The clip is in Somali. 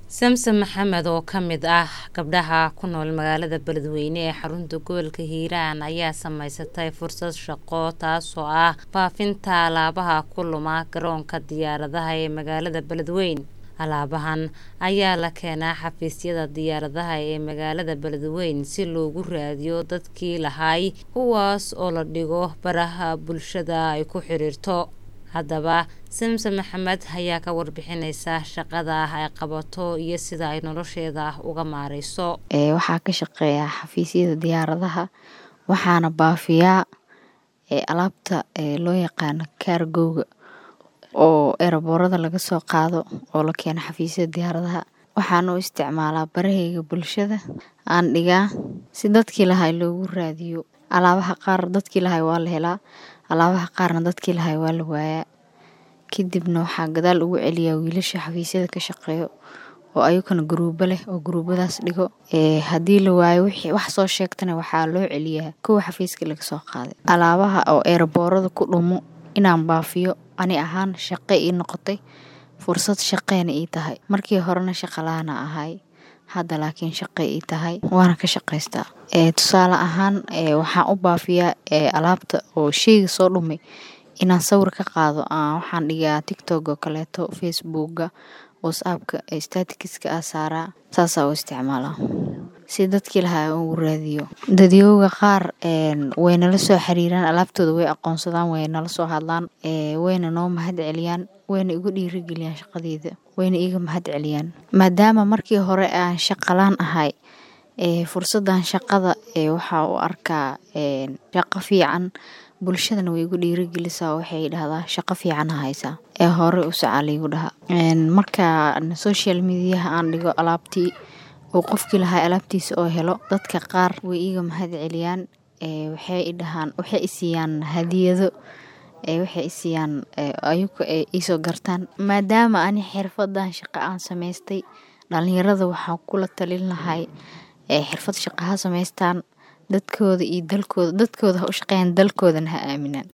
samsom maxamed oo ka mid ah gabdhaha ku nool magaalada beledweyne ee xarunta gobolka hiiraan ayaa samaysatay fursad shaqo taasoo ah faafinta alaabaha ku luma garoonka diyaaradaha ee magaalada beledweyne alaabahan ayaa la keenaa xafiisyada diyaaradaha ee magaalada beledweyne si loogu raadiyo dadkii lahay kuwaas oo la dhigo baraha bulshada ay ku xiriirto haddaba samsom maxamed ayaa ka warbixineysa shaqada ay qabato iyo sida ay nolosheeda uga maareyso waxaa ka shaqeeyaa xafiisyada diyaaradaha waxaana baafiyaa alaabta loo yaqaano kaargowga oo eraboorada laga soo qaado oo la keeno xafiisyada diyaaradaha waxaan u isticmaalaa baraheyga bulshada aan dhigaa si dadkii lahay loogu raadiyo alaabaha qaar dadkii lahay waa la helaa alaabaha qaarna dadkii lahay waa la waayaa kadibna waxaa gadaal ugu celiyaa wiilasha xafiisyada ka shaqeeyo oo ayagana guruubo leh oo guruubadaas dhigo haddii la waayo wax soo sheegtana waxaa loo celiyaa kuwa xafiiska laga soo qaaday alaabaha oo eeraboorada ku dhumo inaan baafiyo ani ahaan shaqe ii noqotay fursad shaqeena ii tahay markii horena shaqalaana ahay hadda laakiin shaqe ii tahay waana ka shaqaystaa tusaale ahaan waxaan u baafiyaa alaabta oo sheyga soo dhumay inaan sawir ka qaado waxaan dhigaa tictok oo kaleeto facebooka whatsappka statikiska a saaraa saasaa u isticmaalaa si dadkii lahaa ugu raadiyo dadyooga qaar way nala soo xiriiraan alaabtooda way aqoonsadaan way nala soo hadlaan wayna noo mahad celiyaan wayna igu dhiirigeliyaan shaqadeeda wayna iiga mahad celiyaan maadaama markii hore aan shaqalaan ahay fursadan shaqada waxaa u arkaa shaqo fiican bulshadana way igu dhiirigelisaa waxay dhahdaa shaqo fiican haysaa ee hore u socaa laygu dhahaa marka social mediaha aan dhigo alaabtii oo qofkii lahaa alaabtiisa oo helo dadka qaar way iiga mahad celiyaan waxay idhahaan waxay isiiyaan hadiyado waxay isiiyaan ayagu ay iisoo gartaan maadaama ani xirfadan shaqo aan samaystay dhalinyarada waxaan kula talin lahay xirfad shaqo ha samaystaan dadkooda iyo dalkooda dadkooda ha u shaqeeyaan dalkoodana ha aaminaan